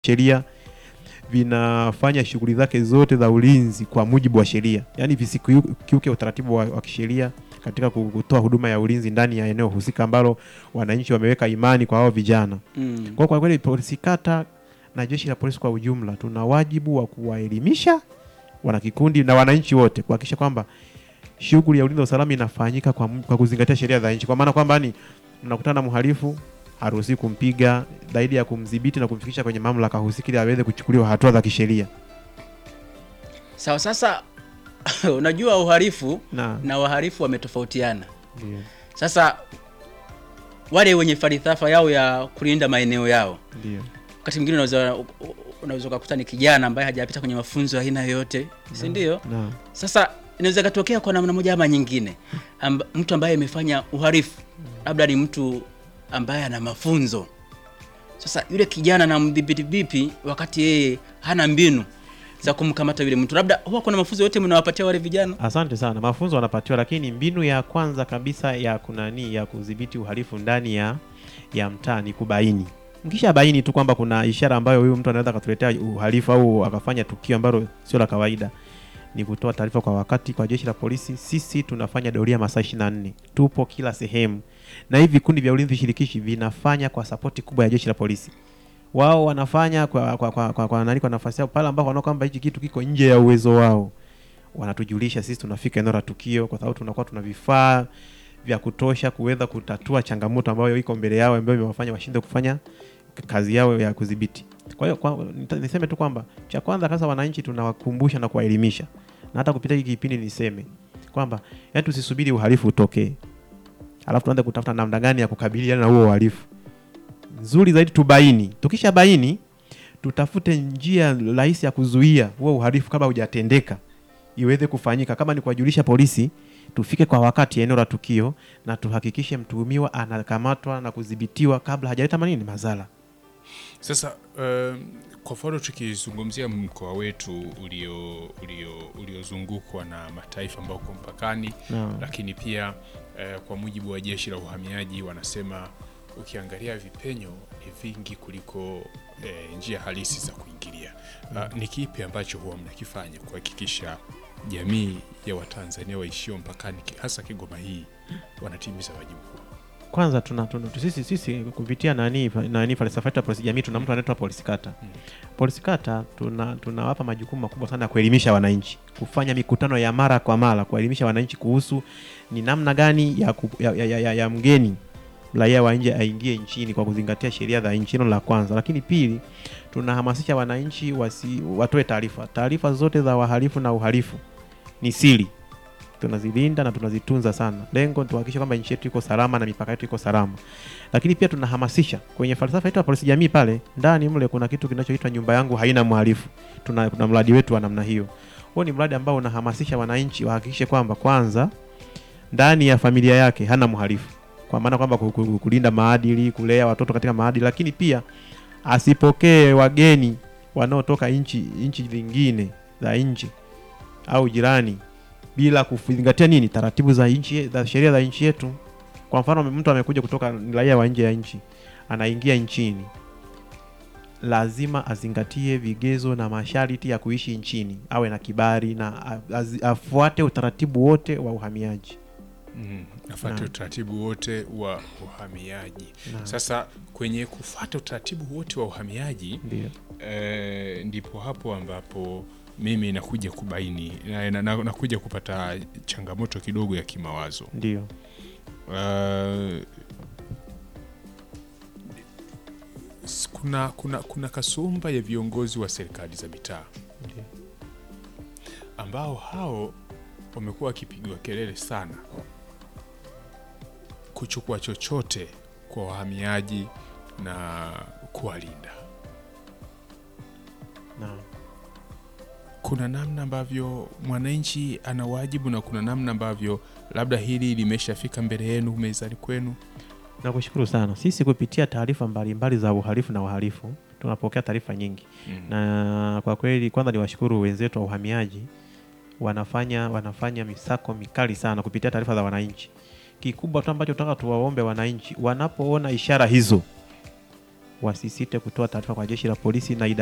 sheria vinafanya shughuli zake zote za ulinzi kwa mujibu wa sheria, yaani visikiuke utaratibu wa, wa kisheria katika kutoa huduma ya ulinzi ndani ya eneo husika ambalo wananchi wameweka imani kwa hao vijana. Mm. Kwa kwa kweli polisi kata na jeshi la polisi kwa ujumla tuna wajibu wa kuwaelimisha wanakikundi na wananchi wote kuhakikisha kwamba shughuli ya ulinzi wa usalama inafanyika kwa, mu- kwa kuzingatia sheria za nchi, kwa maana kwamba ni mnakutana na mhalifu haruhusi kumpiga zaidi ya kumdhibiti na kumfikisha kwenye mamlaka husika ili aweze kuchukuliwa hatua za kisheria. Sawa, sasa unajua uhalifu Na na wahalifu wametofautiana. ndio Sasa wale wenye falsafa yao ya kulinda maeneo yao, ndio wakati mwingine unaweza unaweza ukakuta ni kijana ambaye hajapita kwenye mafunzo ya aina yoyote, si ndio? na Sasa inaweza ikatokea kwa namna moja ama nyingine, amba, mtu ambaye amefanya uhalifu labda ni mtu ambaye ana mafunzo. Sasa yule kijana anamdhibiti vipi wakati yeye hana mbinu za kumkamata yule mtu? Labda huwa kuna mafunzo yote mnawapatia wale vijana? Asante sana. Mafunzo wanapatiwa, lakini mbinu ya kwanza kabisa ya kunani ya kudhibiti uhalifu ndani ya ya mtaa ni kubaini. Mkisha baini tu kwamba kuna ishara ambayo huyu mtu anaweza akatuletea uhalifu au akafanya tukio ambalo sio la kawaida, ni kutoa taarifa kwa wakati kwa jeshi la polisi. Sisi tunafanya doria masaa 24, tupo kila sehemu, na hivi vikundi vya ulinzi shirikishi vinafanya kwa sapoti kubwa ya jeshi la polisi. Wao wanafanya kwa kwa kwa, kwa, kwa, nani kwa nafasi yao pale ambapo wanaona kwamba hichi kitu kiko nje ya uwezo wao wanatujulisha sisi, tunafika eneo la tukio, kwa sababu tunakuwa tuna vifaa vya kutosha kuweza kutatua changamoto ambayo iko mbele yao, ambayo imewafanya washinde kufanya kazi yao ya kudhibiti. Kwa hiyo kwa, nita- niseme tu kwamba cha kwanza kabisa, wananchi tunawakumbusha na kuwaelimisha, na hata kupitia hiki kipindi niseme kwamba yani tusisubiri uhalifu utokee alafu tuanze kutafuta namna gani ya kukabiliana na huo uhalifu. Nzuri zaidi tubaini, tukisha baini tutafute njia rahisi ya kuzuia huo uhalifu kabla hujatendeka iweze kufanyika. Kama ni kuwajulisha polisi, tufike kwa wakati eneo la tukio na tuhakikishe mtuhumiwa anakamatwa na kudhibitiwa kabla hajaleta manini madhara. Sasa um, kwa mfano tukizungumzia mkoa wetu ulio ulio uliozungukwa na mataifa ambayo uko mpakani Naam. lakini pia eh, kwa mujibu wa jeshi la uhamiaji wanasema ukiangalia vipenyo ni vingi kuliko eh, njia halisi za kuingilia. Uh, ni kipi ambacho huwa mnakifanya kuhakikisha jamii ya Watanzania waishio mpakani ki- hasa Kigoma hii wanatimiza wajibu huo? Kwanza tuna, tuna sisi, sisi kupitia nani nani falsafa yetu ya polisi jamii tuna mtu anaitwa polisi kata. Mm. Polisi kata tuna tunawapa majukumu makubwa sana ya kuelimisha wananchi, kufanya mikutano ya mara kwa mara kuwaelimisha wananchi kuhusu ni namna gani ya, ku, ya, ya, ya, ya, ya mgeni raia wa nje aingie nchini kwa kuzingatia sheria za nchi. Hilo la kwanza, lakini pili, tunahamasisha wananchi wasi, watoe taarifa. Taarifa zote za wahalifu na uhalifu ni siri, tunazilinda na tunazitunza sana. Lengo ni tuhakikishe kwamba nchi yetu iko salama na mipaka yetu iko salama, lakini pia tunahamasisha kwenye falsafa yetu ya polisi jamii. Pale ndani mle kuna kitu kinachoitwa nyumba yangu haina mhalifu. Tuna, tuna mradi wetu wa namna hiyo. Huo ni mradi ambao unahamasisha wananchi wahakikishe kwamba kwanza ndani ya familia yake hana mhalifu, kwa maana kwamba ku- ku- kulinda maadili, kulea watoto katika maadili, lakini pia asipokee wageni wanaotoka nchi nchi zingine za nje au jirani bila kuzingatia nini taratibu za nchi za sheria za nchi yetu. Kwa mfano, mtu amekuja kutoka ni raia wa nje ya nchi, anaingia nchini, lazima azingatie vigezo na masharti ya kuishi nchini, awe na kibali na a- azi- afuate utaratibu wote wa uhamiaji. Mm, afuate Naam. utaratibu wote wa uhamiaji. Naam. Sasa kwenye kufuata utaratibu wote wa uhamiaji Ndio. eh, ndipo hapo ambapo mimi nakuja kubaini na, na, na, nakuja kupata changamoto kidogo ya kimawazo. Ndio. Uh, s- kuna, kuna, kuna kasumba ya viongozi wa serikali za mitaa Ndio. ambao hao wamekuwa wakipigiwa kelele sana kuchukua chochote kwa wahamiaji na kuwalinda. Naam. Kuna namna ambavyo mwananchi ana wajibu na kuna namna ambavyo labda hili limeshafika mbele yenu mezani kwenu. Nakushukuru sana. Sisi kupitia taarifa mbalimbali za uhalifu na uhalifu tunapokea taarifa nyingi Mm. na kwa kweli, kwanza ni washukuru wenzetu wa uhamiaji, wanafanya wanafanya misako mikali sana kupitia taarifa za wananchi. Kikubwa tu ambacho tunataka tuwaombe wananchi, wanapoona ishara hizo wasisite kutoa taarifa kwa jeshi la polisi na idara